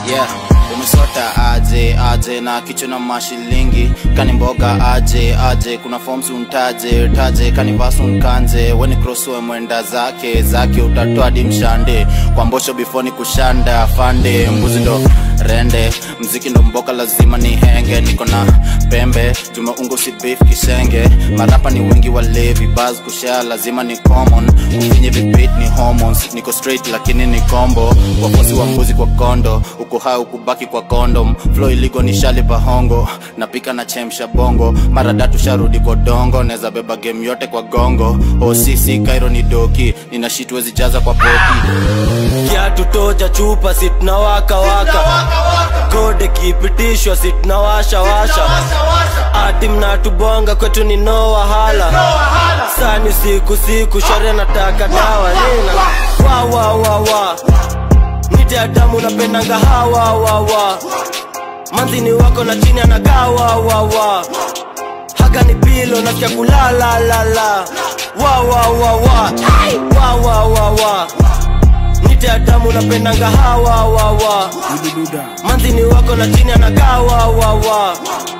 yeah umesota aje aje na kichwa na mashilingi kani mboga aje aje kuna forms untaje taje kani vasu nkanje weni crosswe mwenda zake zake utatoa hadi mshande kwa mbosho before ni kushanda fande mbuzi ndo rende mziki ndo mboka lazima ni henge niko na pembe tumeungo si beef kisenge marapa ni wengi walevi bas kushare lazima ni common ufinye vipit ni hormones niko straight lakini ni combo wafuasi wa mbuzi kwa kondo uko hai ukubaki kwa kondom flow iligo ni shali bahongo napika na chemsha bongo mara datu sharudi kwa dongo naweza beba game yote kwa gongo osisi kairo ni doki nina shit wezi jaza kwa poti kiatu toja chupa situnawaka waka kode kipitishwa situnawasha washa ati mnatubonga kwetu ni no wahala sani siku siku shore nataka dawa nina wa wa wa wa nite adamu napendanga hawa wa wa manzini wako na chini anakaa wa wa wa haga ni pilo nasikia kulala la la wa wa wa wa wa wa wa wa nite adamu napendanga hawa wa wa manzini wako na chini anakaa wa wa wa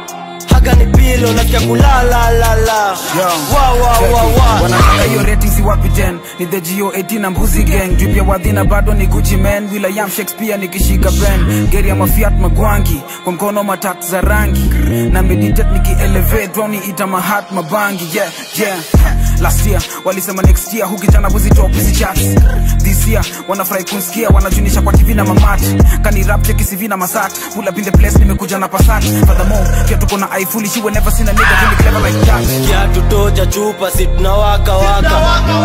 haga ni pilo nasikia kulala la la wa wa wa wa wanataka hiyo rating si wapi 10 ni the geo 18 na mbuzi gang jupya wadhina bado ni gucci man william shakespeare nikishika pen geri ya mafiat magwangi kwa mkono matat za rangi na meditate nikielevate droni ita mahat mabangi yeah yeah last year walisema next year hukijana buzi top hizi charts this year wanafurahi kunsikia wanajunisha kwa tv na mamat kani rap cheki cv na masat pull up in the place nimekuja na pasat furthermore pia tuko na iFully she will never seen a nigga really clever like that kiatu toja chupa situnawaka waka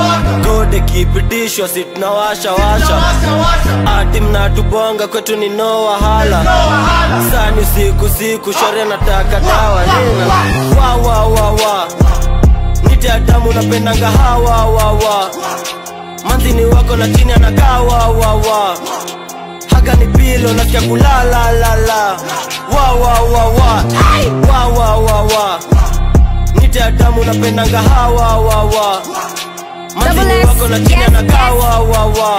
kode kipitishwa situnawasha washa ati mnatubonga kwetu ni no wahala sani siku siku shore nataka dawa nina wa wa wa wa nite adamu napendanga hawa wa wa manzini wako na chini anakaa wa wa wa haga ni pilo nasikia kulala la la wa wa wa wa wa wa wa wa nite adamu napendanga hawa wa wa manzini wako na chini anakaa wa wa wa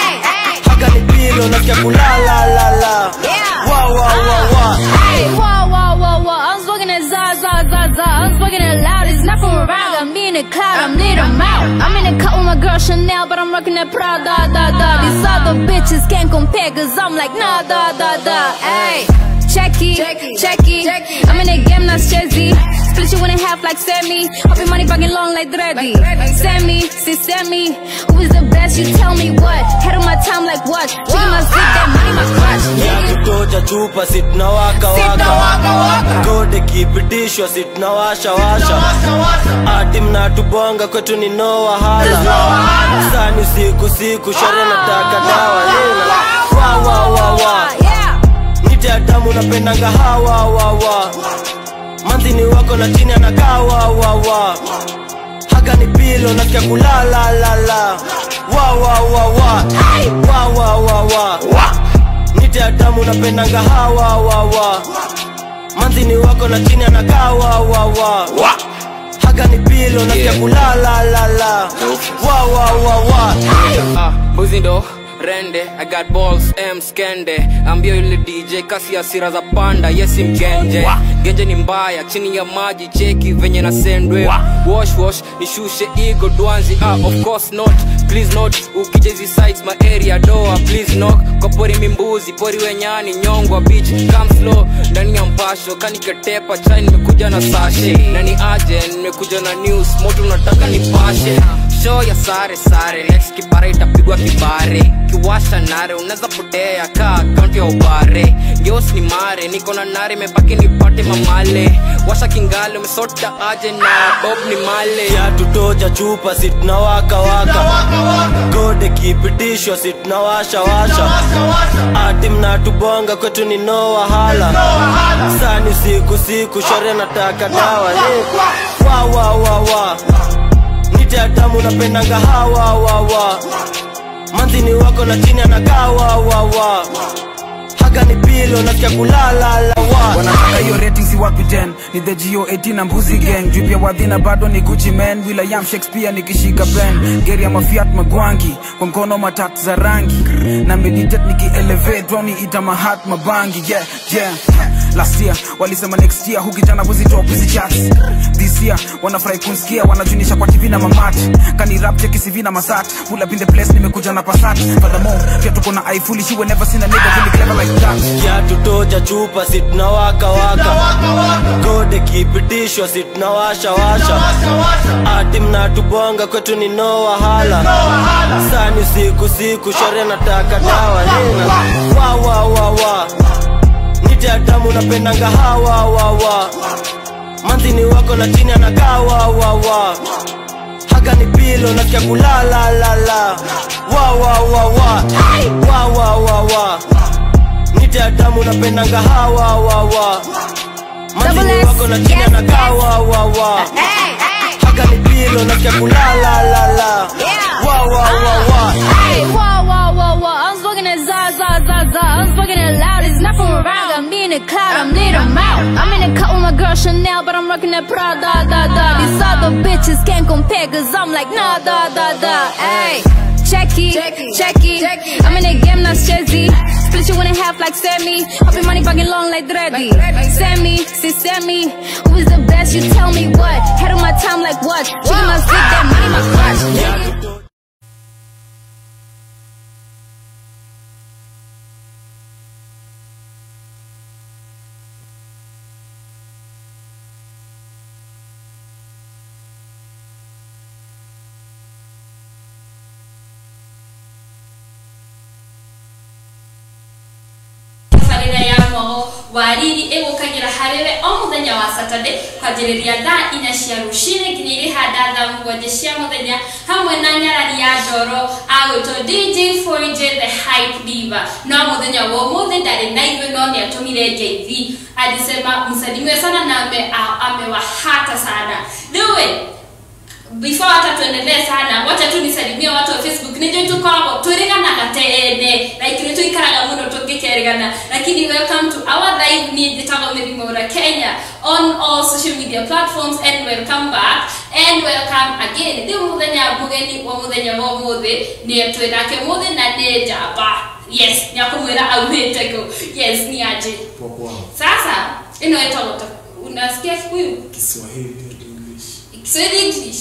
haga ni pilo nasikia kulala la la wa wa wa wa Hey, whoa, whoa, whoa, whoa. I'm smoking that za, za, za, za. I'm smoking that loud. It's not from around. Got me in the cloud. I'm lit, I'm out. I'm in the cut with my girl Chanel, but I'm rocking that Prada, da, da. These other bitches can't compare, cause I'm like, nah, da, da, da. Hey. Checky, checky, I'm in the game, not chessy. Split you in half like Sammy. Hope your money fucking long like Dreddy. Sammy, see Sammy. Who is the best? You tell me what. Head on my time like what? Chicken my zip, that money my clutch. kiatu toja chupa situnawaka waka kode kipitishwa situnawasha washa ati mnatubonga kwetu ni no wahala sani siku siku shore nataka dawa nina wa wa wa wa Yeah. nite adamu napendanga hawa wa wa manzini wako na chini anakaa wa wa wa haga ni pilo nasikia kulala la la wa wa wa wa wa wa wa wa nite adamu napendanga hawa wa wa manzini wako na chini anakaa wa wa wa haga ni pilo nasikia kulala la la wa wa wa wa Ah, mbuzi ndo rende i got balls m skende ambio yule dj kasi asira za panda yesi mgenje genje ni mbaya chini ya maji cheki venye na sendwe wash wash nishushe ego dwanzi ah, of course not please not ukija hizi sites my area doa please knock kwa pori mimbuzi pori wenyani nyongwa beach come slow ndani ya mpasho kaniketepa chai nimekuja na sashe na ni aje nimekuja na news moto unataka nipashe show ya sare sare next kipara itapigwa kibare kiwasha nare unaweza potea ka akaunti ya ubare geos ni mare niko na nare imebaki nipate mamale washa kingale umesota aje na bob ni male kiatu toja chupa situnawaka waka kode kipitishwa situnawasha washa ati mnatubonga kwetu ni no wahala sani siku siku shore nataka dawa ni wa wa wa wa nite adamu napendanga hawa wa wa manzini wako na chini anakaa wa wa wa haga ni pilo pilo nasikia kulalala wa wanataka hiyo rating si wapi 10 ni the geo 18 na mbuzi gang juu pia wadhina bado ni gucci man william shakespeare nikishika pen geri ya mafiat magwangi kwa mkono matatu za rangi na meditate nikielevate droni ita mahat mabangi yeah yeah last year walisema next year hukijana buzitop hizi charts this year wanafurahi kunsikia wanajunisha kwa tv na mamat kani rap cheki cv na masat pull up in the place nimekuja na pasat furthermore pia tuko na i foolish you will never seen a nigga really clever like that kiatu toja chupa si tunawaka waka gode kipitishwa si tunawasha washa ati mnatubonga kwetu ni no wahala sani usiku siku shore nataka dawa nina wa wa wa wa nite atamu napendanga hawa wa wa manzini wako na chini anakaa wa wa wa haga ni pilo nasikia kulala la la wa wa wa wa wa wa wa wa nite atamu napendanga hawa wa wa manzini Double S, wako na chini yes, anakaa yes. wa wa wa Hey, hey. haga ni pilo nasikia kulala la la Yeah. wa wa wa wa Hey, whoa, whoa, whoa, whoa. I'm smoking it za, za, za, za. I'm smoking it loud. It's not from around. I'm in the cloud. I'm lit 'em out. I'm in the cut with my girl Chanel, but I'm rocking that Prada, da, da. These other bitches can't compare, cause I'm like, nah, da, da, da. Hey. Check it, check it. I'm in the game, not Chezzy. Split you in half like Sammy. Hopping money fucking long like Dreddy. Sammy, see Sammy. Who is the best? You tell me what. Head on my time like what? Chicken my stick, that money my crush. tabarĩra ya mohoro wariri ĩgũkagĩra harĩ we o mũthenya wa saturday kwanjĩrĩria thaa inya cia rũcinĩ nginya irĩhanda thaa mũgwanja cia mũthenya hamwe na nyarari ya ndoro agwĩtwo dj 4j the hype diva no mũthenya wa ũmũthĩ ndarĩ na ithuĩ no nĩ atũmire jv alisema msalimie sana na ame- a- amewahata sana rĩu before hata tuendelee sana wacha tu nisalimie watu wa facebook nijui tukoragwo twĩrĩganaga tene like nĩ tũikaraga mũno tũngĩkerĩgana lakini welcome to our live niĩ njĩtagwo mĩrimũ ra kenya on all social media platforms and welcome back and welcome again rĩu mũthenya mũgeni wa mũthenya wa ũmũthĩ nĩ twĩ nake mũthĩ na nĩ njamba yes nĩ akũmwĩra aumĩte kũ yes ni aje Poa. sasa ĩno ĩtagwo ta unasikia kikuyu Kiswahili English. Kiswahili English.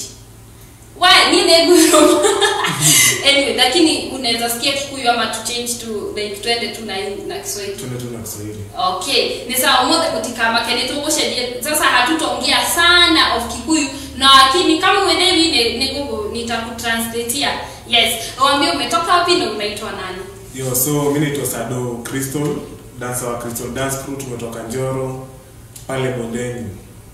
Why? Ni neguro. anyway, lakini unaweza sikia Kikuyu ama tu change to like twende tu na na Kiswahili. Tuende tu na Kiswahili. Okay, ni sawa mothe kutikama kene tugucenjie sasa hatutaongea sana of Kikuyu na lakini kama uelewi ni, ni Google nitakutranslatea. Yes, waambie umetoka wapi na unaitwa nani? Yo, so mimi naitwa Sado Crystal, dancer wa Crystal Dance Crew tumetoka Njoro pale bondeni.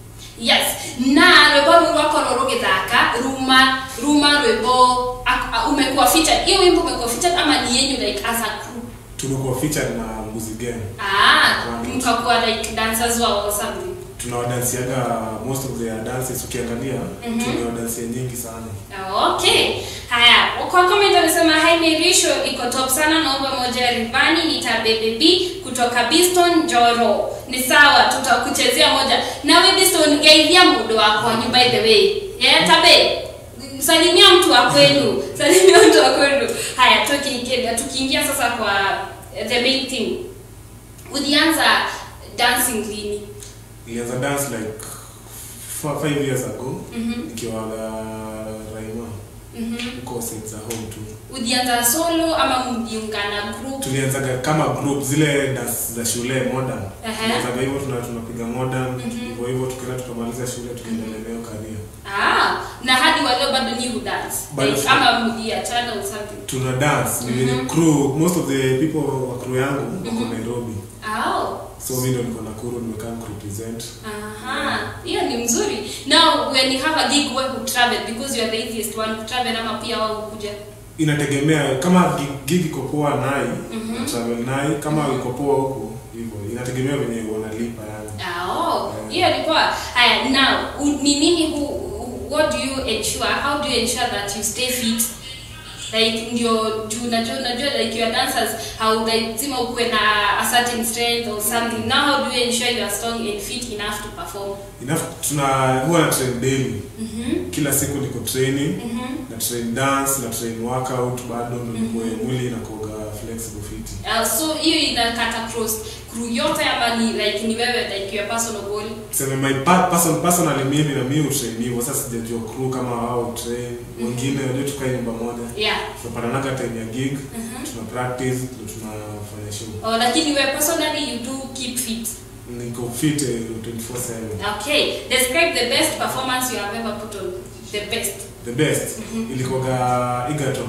yes na rwimbo ruu rwakorwo rugithaka ruma ruma rwimbo ak- a- umekuwa featured hiyo wimbo umekuwa featured ama ni yenyu like as a crew Tumekuwa featured na Mbuzi Gang. ah mkakuwa like dancers wao or something Tunawadansiaga most of their dances ukiangalia, mm tunawadansia nyingi sana. Ah, okay haya kwa comment amesema hi Merisho iko top sana naomba moja ya rivani nitabebe B kutoka Biston Joro ni sawa tutakuchezea moja nawe Biston geithia mudo wako ni by the way yeah tabe salimia mtu wa kwenu salimia mtu wa kwenu haya tukiingia tukiingia sasa kwa eh, the main thing ulianza dancing lini Nilianza dance like four, five years ago nikiwa na Raima huko St. za home tu. ulianza solo ama mjiunga na group Tulianzaga kama group zile dance za shule modern. Aha. Tulianzaga hivyo tuna tunapiga modern hivyo hivyo tukienda tukamaliza shule tukaendelea nayo career. Ah, na hadi waleo bado ni dance. Bado Like, tu- ama mliachana or something. tuna dance ni venye crew most of the people wa crew yangu wako Nairobi Oh. so mimi ndo niko Nakuru nimekaa kurepresent Aha. Hiyo ni mzuri. Now when you have a gig where you travel because you are the easiest one to travel ama pia wao kuja. inategemea kama gig- gig iko poa nai na travel nai kama iko poa huko hivyo inategemea venye wanalipa yani Ah, oh. Hiyo ni poa. Haya, now u- ni nini hu, hu- what do you ensure? How do you ensure that you stay fit? like ndio juu unajua unajua like your dancers how lazima ukuwe na a certain strength or something now how do you ensure you are strong and fit enough to perform enough tuna huwa na train daily kila siku niko training na train dance na train workout bado ndo nikuwe mwili inakoga flexible fit uh, so hiyo inakata cross crew yote ama ni like ni wewe like your personal goal tuseme my pa- person, personally mimi na mimi utrain hivyo sasa sijajua crew kama wao train wengine unajua tukae nyumba moja yeah tunapatanaga time ya gig tuna practice ndo tunafanya show oh, lakini wewe personally you do keep fit niko fit eh, 24/7 okay describe the best performance you have ever put on the best the best ilikoga Egerton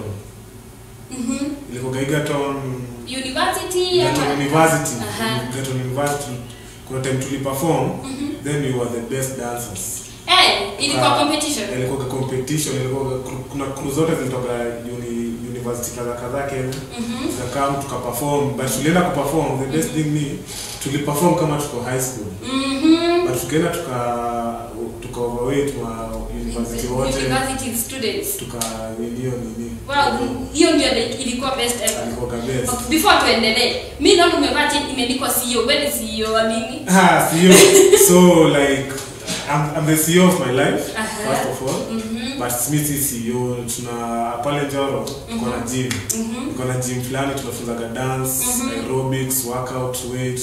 ilikoga Egerton university Egerton ama- University Aha. Egerton University kuna time tuliperform then we were the best dancers eh ilikuwa Ah, competition ilikuwa competition ilikuwa kuna crew zote zilitoka uni, university kadha kadha Kenya tukakam tukaperform but tulienda kuperform the best thing ni tuliperform kama tuko high school mhm but tukaenda tuka tuka overweight wa university wote university students tuka hiyo nini wow hiyo ndio like ilikuwa best ever ilikuwa best Okay, before tuendelee mi naona umevaa t- imeandikwa CEO wewe ni CEO wa nini Ah, CEO. So like I'm, I'm the CEO of my life Aha. first of all. But Smith is CEO tuna pale Njoro tuko na gym. Tuko na gym fulani tunafunzaga dance, aerobics, workout, weight.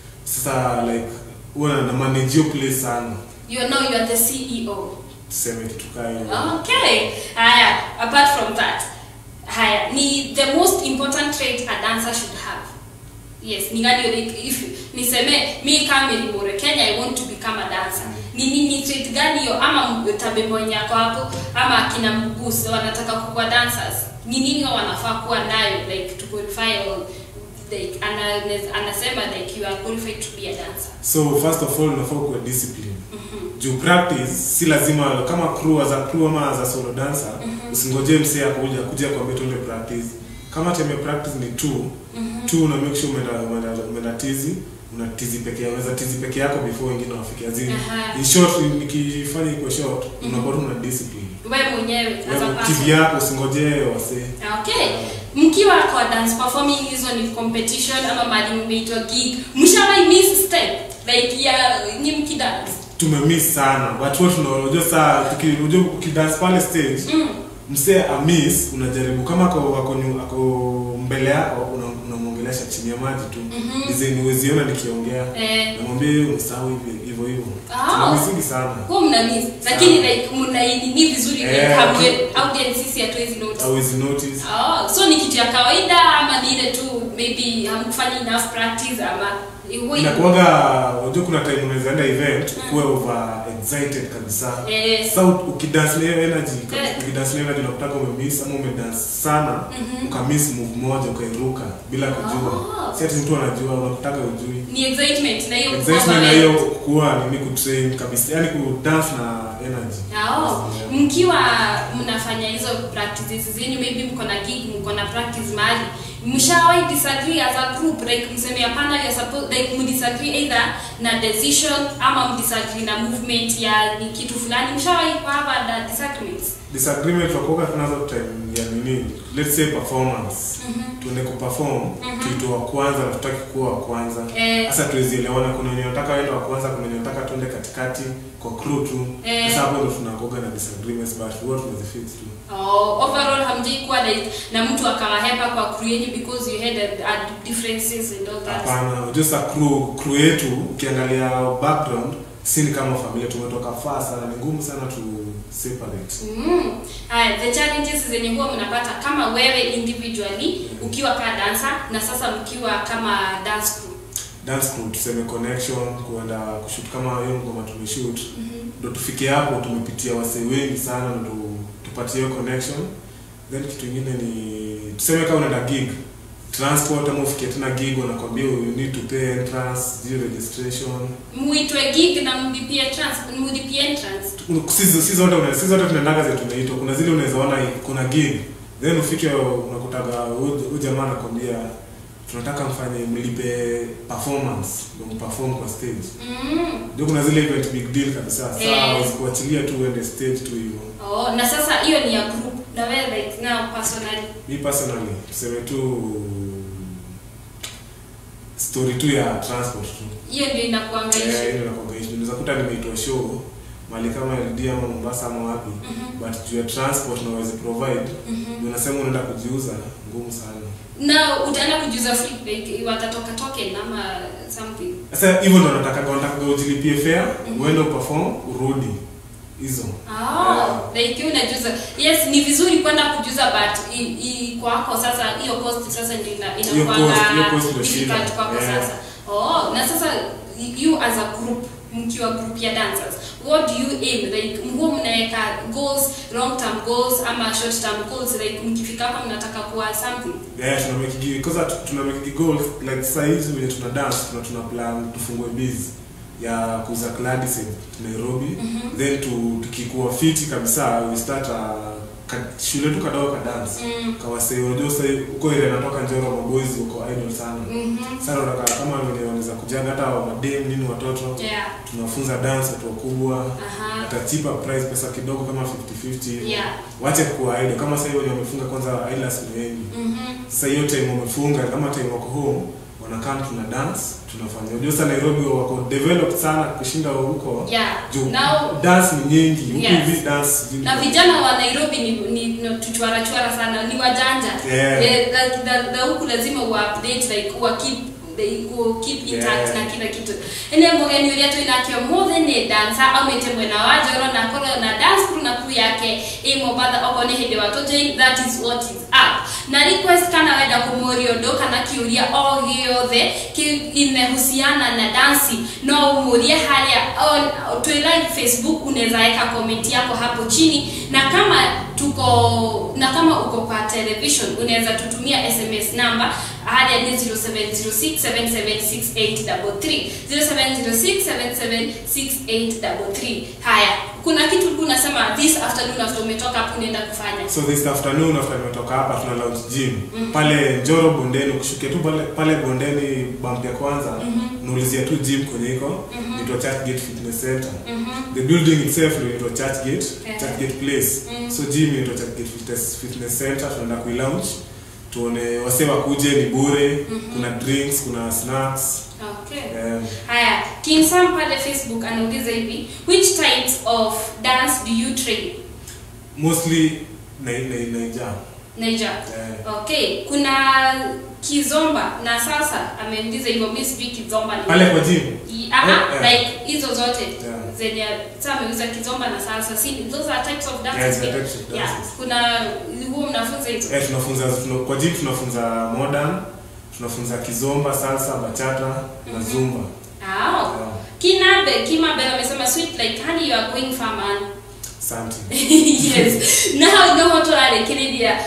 Sasa like huwa na manage hiyo place sana. you know you are the CEO Tuseme kitu kaa hiyo. okay haya apart from that haya ni the most important trait a dancer should have yes ni gani like if niseme mi kama Mary Kenya I want to become a dancer ni nini trait gani hiyo ama tabembo yako hapo ama akina mguso wanataka kuwa dancers ni nini hao wanafaa kuwa nayo like to qualify or like ana, anasema like you are qualified to be a dancer So first of all unafaa kuwa discipline. Juu practice si lazima kama crew as a crew ama as a solo dancer usingoje msee akuja kuja kuambia tuende practice. Kama time ya practice ni two, two una make sure umeenda umeenda umeenda tizi una tizi peke yako, unaweza tizi peke yako before wengine wafike. As in, Aha. in short nikifanya iko short unakuwa tu na discipline. wewe mwenyewe as a Wewe person TV yako usingoje wasee. okay mkiwa kwa dance performing hizo ni competition ama mali mmeitwa gig mshawahi miss step like ya ni mkidance tumemiss sana watu wote tunajua saa tuki- unajua ukidance pale stage mm. msee amis unajaribu kama ako ako nyu- ako mbele yako una- unamwongelesha chini ya maji tu mm-hmm. niweziona nikiongea Eh. namwambia hiyo msahau hivi hivyo hivyo Ah. tunamisingi sana huo mna miss lakini like mnainini vizuri like Eh, hamwe okay. audience sisi hatuwezi notice awezi notice Oh, so ni kitu ya kawaida ama ni ile tu maybe hamkufanya enough practice ama huwa ina- inakuwaga unajua kuna time unaweza enda event ukuwe over excited kabisa Eh. sasa u- ukidance na hiyo energy Eh. ukidance na hiyo energy unakutaka umemiss ama umedance sana ukamiss move moja ukairuka bila kujua Oh. si ati mtu anajua unakutaka ujui ni excitement na hiyo excitement na overwhelmed. hiyo kuwa nini kutrain kabisa yani kudance na energy Oh, mkiwa mnafanya hizo practices zenyu maybe mko na gig mko na practice mahali mshawahi disagree as a group like mseme hapana you suppose like mdisagree either na decision ama mdisagree na movement ya ni kitu fulani mshawahi kuhava na disagreements disagreement wakuoga tunazo time ya nini let's say performance tuende kuperform kitu wa kwanza na tutaki kuwa wa kwanza Eh. sasa tuwezielewana kuna wenye nataka wenda wa kwanza kuna wenye nataka tuende katikati kwa crew tu Eh. sasa hapo ndo tunakoga na disagreements but huwa tunazifix tu oh, overall hamjai kuwa like na mtu akawahepa kwa crew yenyu because you had a, a differences and all that hapana unajua sasa crew crew yetu ukiangalia background si ni kama familia tumetoka far sana ni ngumu sana tu separate Mm. Haya, the challenges zenye huwa mnapata kama wewe individually ukiwa kama dancer na sasa mkiwa kama dance crew. dance crew tuseme connection kuenda kushoot kama hiyo ngoma tumeshoot ndo tufike hapo tumepitia wasee wengi sana ndo tupatie hiyo connection then kitu ingine ni tuseme kama unaenda gig transport ama ufikie tena gig wanakwambia you need to pay entrance hiyo registration Muitwe gig na mlipie trans, mlipie entrance. si si zote una- si zote tunaendaga zetu tunaitwa kuna zile unaweza ona kuna gig then ufike unakutaga huyu jamaa anakwambia tunataka mfanye mlipe performance ndio mperform kwa stage Mm. ndio kuna zile event big deal kabisa Eh. saa hawezi kuachilia tu uende stage tu hivyo Oh, na sasa hiyo ni ya group. na wewe like now personally mi personally tuseme tu story tu ya transport tu hiyo ndio inakuanga Eh, issue hiyo inakuanga issue. Unaweza kuta nimeitwa show mali kama LD ama Mombasa ama wapi but juu ya transport na uweze provide ndio unasema unaenda kujiuza ngumu sana na utaenda kujuza free like watatoka token ama something sasa hivyo ndo nataka wanataka ujilipie fare uende uperform urudi hizo Ah, like you unajuza yes ni vizuri kwenda kujuza but i, i, kwako sasa hiyo cost sasa ndio ina- Hiyo cost- hiyo inakuanga cost ndio shida. difficult kwako Yeah. sasa oh na sasa you as a group mkiwa group ya dancers what do you aim like mhuo mnaweka goals long term goals ama short term goals like mkifika hapa mnataka kuwa something yeah tuna make gi- because at- tuna make gi- goals like saa hizi venye tuna dance tuna tuna plan tufungue biz ya kuuza Gladys Nairobi then tu, tukikuwa fiti kabisa we start a, ka, shule tu kadogo ka dance Mm. kawase unajua sasa huko ile natoka Njoro maboys uko idol sana sana unataka kama wenye wanaweza kujaga hata wa madem nini watoto yeah tunafunza dance watu wakubwa Aha. hata cheaper price pesa kidogo kama 50 50 hivi Yeah. wache kuwa idol kama sasa hivi wenye wamefunga kwanza idols ni wengi mhm sasa hiyo time wamefunga kama time wako home wanakaa tuna dance tunafanya unajua sasa Nairobi wako developed sana kushinda huko yeah juu now dance ni nyingi huku Yes. hivi dance zingine- na vijana wa nairobi ni, ni, ni tuchwara chwara sana ni wajanja Yeah. Eh, like, the, the huku lazima uupdate like wa keep they go keep intact Yeah. na kila kitu ene mugeni uria twinakio mothe ni dansa aumite mwena wa njoro na korwo na dance crew na crew yake i mombatha okorwo ni hindi watu join that is what is up na request kana wenda kumuria undu kana kiuria o giothe imehusiana na dansi no umurie haria on- twi live facebook unaweza weka comment yako hapo chini na kama tuko na kama uko kwa television unaweza tutumia sms number haria ni 0706776833 0706776833 haya kuna kitu ulikuwa unasema this afternoon after umetoka hapo unaenda kufanya so this afternoon after nimetoka hapa tuna launch gym pale Njoro bondeni ukishukia tu pale, pale bondeni bump ya kwanza unaulizia tu gym kwenye iko inaitwa Churchgate Fitness Center the building itself ndio inaitwa Churchgate Yeah. Churchgate Place so gym inaitwa Churchgate Fitness, Fitness Center tunaenda kuilaunch tuone wasee wakuje ni bure kuna drinks kuna snacks okay um, haya kinsam pale facebook anauliza hivi which types of dance do you train mostly na, na, naija naija Yeah. okay kuna kizomba na sasa ameuliza hivyo mi sijui kizomba ni pale kwa gym I- aha, Eh, eh. like hizo zote Yeah. zenye sa ameuza kizomba na salsa si those are types of dances Yeah, they are pia. types of yeah. dances. kuna huo mnafunza hizo Eh, tunafunza tuna, kwa gym tunafunza modern tunafunza kizomba salsa bachata na zumba ah Yeah. kinabe kimabe amesema sweet like honey you are going far man something yes now no turarekereria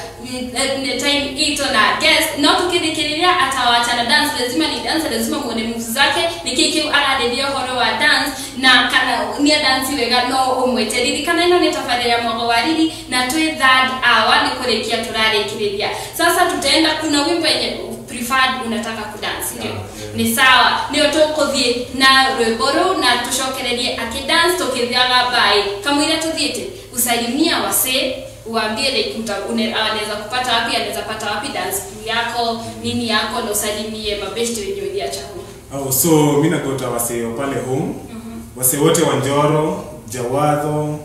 the time ito na guest no tukirekereria atawachana dance lazima ni dance lazima muone moves zake niki kiu arareria horo wa dance na kana ni dance wega no umwete riri kana ino ni tafadhali ya mwago wa riri na twi third hour ni kurekia turarekereria sasa tutaenda kuna wimbo yenye preferred unataka kudance ndio Yeah, yeah. ni sawa nio tukuthie na rwimbo ruu na tucokererie akidance tukithiaga bai kamwira tuthiite usalimia wasee uambie like uta- une- anaweza kupata wapi anaweza pata wapi dance crew yako nini yako na usalimie mabeshte wenye uliacha huko oh, so mi nagota wasee wa pale home wasee wote wa njoro jawadho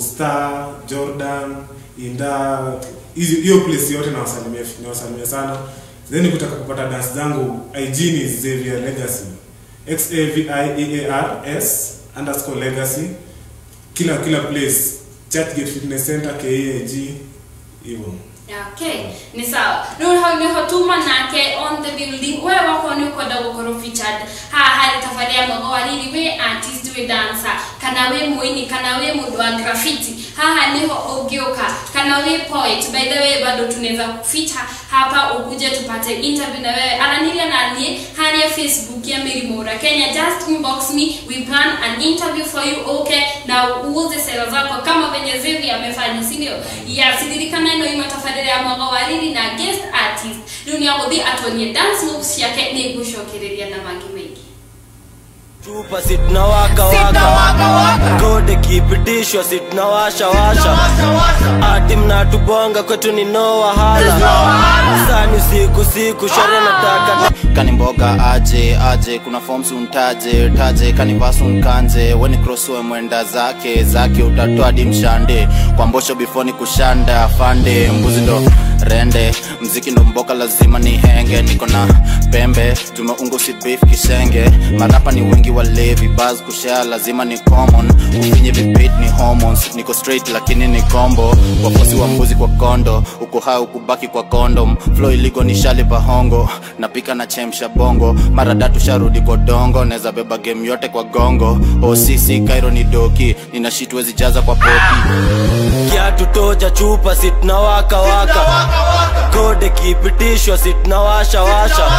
posta jordan inda hizi- hiyo place yote nawasalimia nawasalimia sana then kutaka kupata dance zangu ig ni xavier legacy x a v i e a r s underscore legacy kila kila place churchgate fitness center keag hivyo okay ni sawa riu hau niho tuma nake on the building we wako ni ukwenda gukorwo featured haha harĩ thabarĩ ya mwego wa riri wĩ artist wĩ dancer kana wĩ mũini kana wĩ mũndũ wa graffiti haha niho ũngĩũka kana wĩ poet by the way bado tunaweza feature hapa ukuje tupate interview na wewe araniria na niĩ harĩa facebook ya mĩrimũ kenya just inbox me we plan an interview for you okay na uuze sera zako kama venye zevi amefanya sindio yes ririkana ĩno ima tabarĩra ya mwago wa riri na guest artist rĩu nĩ agũthiĩ atonie dance moves ciake nĩ ngũcokereria na mangĩ maingĩ chupa si tunawaka waka gode kipitishwa si tunawasha washa ati mnatubonga kwetu ni no wahala sani siku siku shore nataka kani mboga aje aje kuna forms untaje taje kani vasu nkanze weni crosswe mwenda zake zake utatoa dimshande kwa mbosho before ni kushanda fande mbuzi ndo rende mziki ndo mboka lazima ni henge niko na pembe tumeungu si beef kishenge marapa ni wengi walevi baz kushare lazima ni common ufinye vipit ni hormones niko straight lakini ni combo wafosi wa mbuzi kwa kondo uko hai ukubaki kwa condom flow iligo ni shali pahongo napika na chemsha bongo mara datu sharudi kwa dongo neza beba game yote kwa gongo osisi kairo ni doki nina shit wezi jaza kwa poti kiatu toja chupa si tunawaka waka kode kipitishwa si tunawasha washa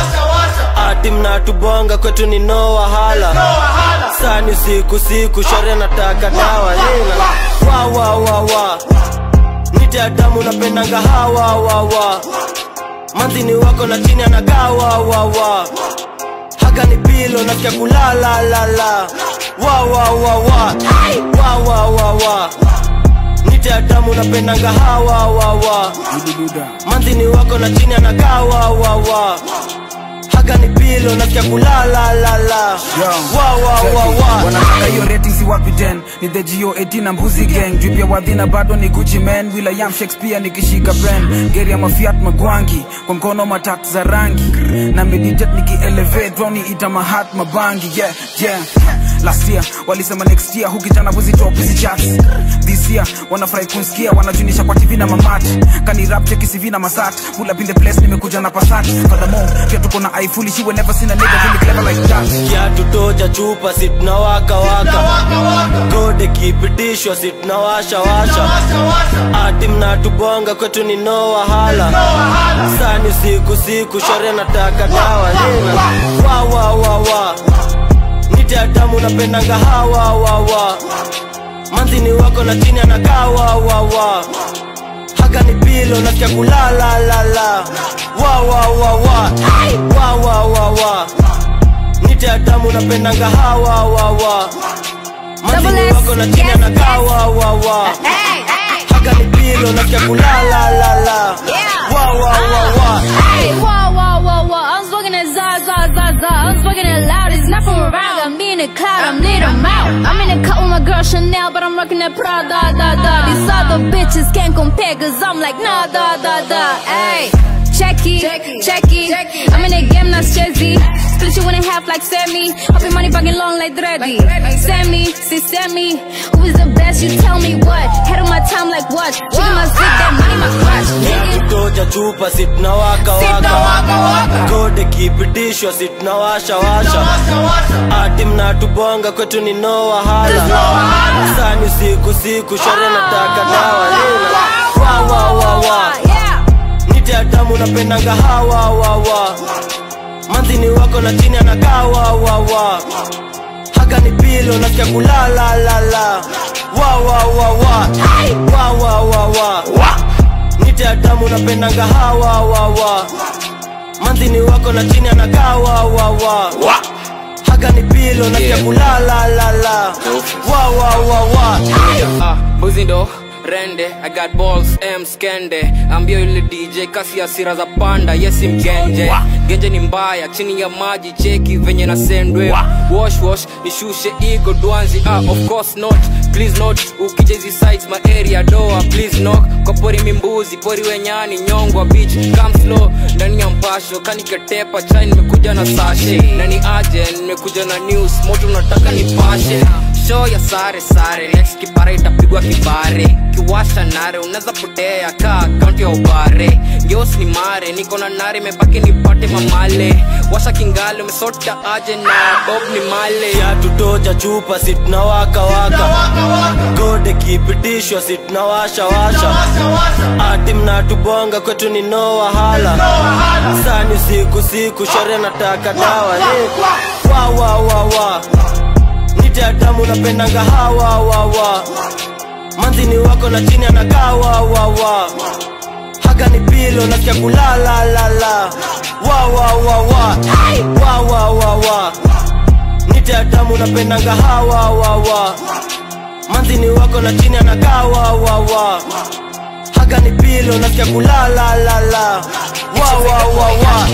ati mnatubonga kwetu ni no wahala sani siku siku shore nataka dawa lina wa wa wa wa nite adamu napendanga hawa wa wa manzini wako na chini anagaa wa wa wa haga ni pilo nasikia kulala la la wa wa wa wa wa wa wa wa nite adamu napendanga hawa wa wa manzini wako na chini anagaa wa wa wa haga ni pilo nasikia kulala la la wa wa wa wa wanataka hiyo rating si wapi 10 ni the geo 18 na mbuzi gang juu pia wadhina bado ni gucci man william shakespeare nikishika pen geri ya mafiat magwangi kwa mkono matat za rangi na meditate nikielevate droni ita mahat mabangi yeah yeah last year walisema next year hukijana buzi top hizi charts this year wanafurahi kunsikia wanajunisha kwa tv na mamati kani rap cheki cv na masat pull up in the place nimekuja na pasat furthermore pia tuko na ifuli she will never seen a nigga really clever like that kiatu toja chupa si tunawaka waka kode kipitishwa si tunawasha washa ati mnatubonga kwetu ni no wahala sani siku siku shore nataka dawa lina wa wa wa wa nite adamu napendanga hawa wa wa manzini wako na chini anakaa wa wa wa haga ni pilo nasikia kulala la la wa wa wa wa wa wa wa wa nite adamu napendanga hawa wa wa manzini wako na chini anakaa wa wa wa haga ni pilo nasikia kulala la la wa wa wa wa Hey, whoa, whoa, whoa, whoa. I'm smoking that za, za, za, za. I'm smoking that loud. It's not from around. I'm in the cloud. I'm lit 'em out. I'm in the cut with my girl Chanel, but I'm rocking that Prada, da, da. These other bitches can't compare, cause I'm like, nah, da, da, da. Hey. Check it, check it. I'm in the game, not Chevy. Split you in half like Sammy. Hope your money fucking long like Dreddy. Sammy, see Sammy. Who is the best? You tell me what. Head on my time like what? Chicken my zip, that money my clutch. Nigga. toja chupa si tunawaka waka kode kipitishwa si tunawasha washa ati mnatubonga kwetu ni no wahala sani siku siku shore nataka dawa lina wa wa wa wa Yeah. nite adamu napendanga hawa wa wa manzini wako na chini anakaa wa wa wa haga ni pilo nasikia kulala la la wa wa wa wa wa wa wa wa nite adamu napendanga hawa wa wa manzini wako na chini anakaa wa wa wa haga ni pilo nasikia kulala la la wa wa wa wa Ah, mbuzi ndo rende i got balls m skende ambio yule dj kasi ya sira za panda yesi mgenje genje ni mbaya chini ya maji cheki venye na sendwe wash wash nishushe ego dwanzi ah, of course not please not ukija hizi sites my area doa please knock kwa pori mimbuzi pori wenyani nyongwa beach come slow ndani ya mpasho kaniketepa chai nimekuja na sashe na ni aje nimekuja na news moto unataka nipashe show ya sare sare next kipara itapigwa kibare kiwasha nare unaweza potea ka akaunti ya ubare geos ni mare niko na nare mebaki nipate mamale washa kingale umesota aje na bob ni male kiatu toja chupa si tunawaka waka kode kipitishwa si tunawasha washa ati mnatubonga kwetu ni no wahala sani siku siku shore nataka dawa lina wa wa wa wa nite adamu napendanga hawa wa wa manzini wako na chini anakaa wa wa wa haga ni pilo nasikia kulala la la wa wa wa wa wa wa wa wa yote ya tamu napendanga hawa wawa manzini wako na chini anakaa wawawa haga ni pilo nasikia kulalalala wawawawa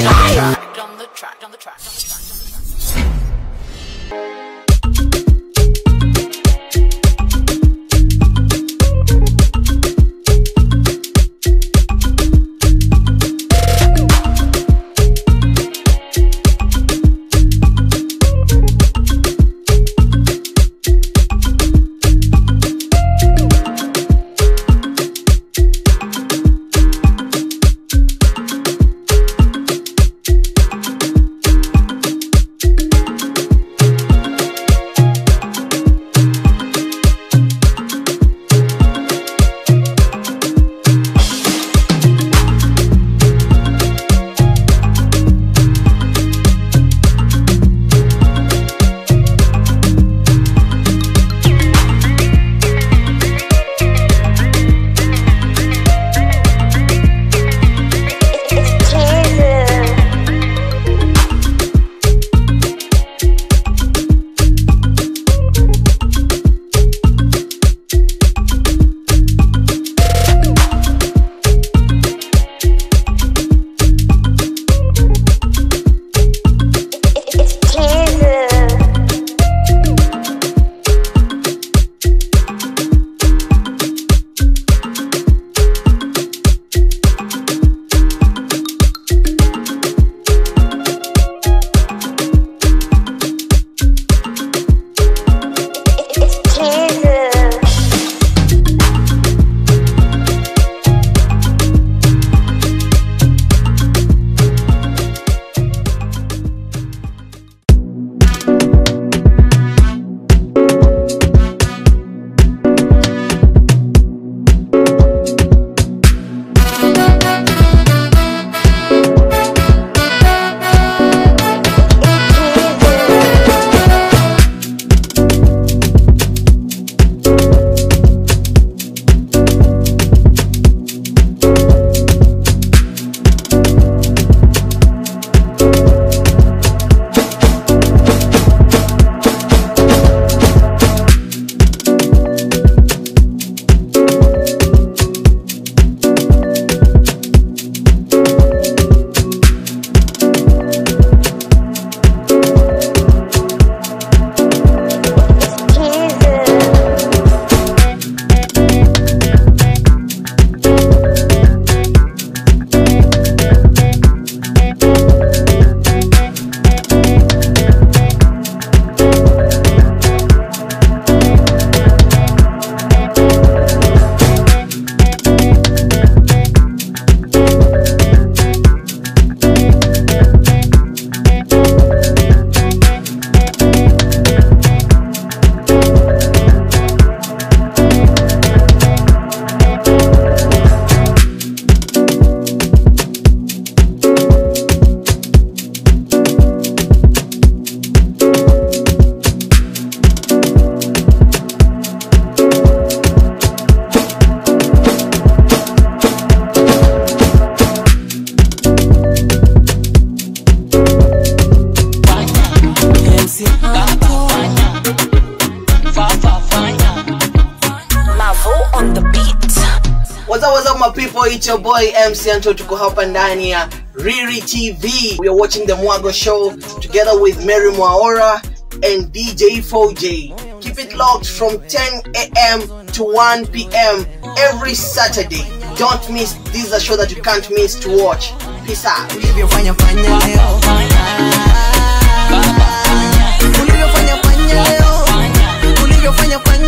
What's up, what's up my people? It's your boy MC Anto tuko hapa ndani ya Riri TV. We are watching the Mwago show together with Mary Mwaora and DJ 4J. Keep it locked from 10 a.m. to 1 p.m. every Saturday. Don't miss. This is a show that you can't miss to watch. Peace out. ulivyofanya fanya leo ulivyofanya fanya leo ulivyofanya fanya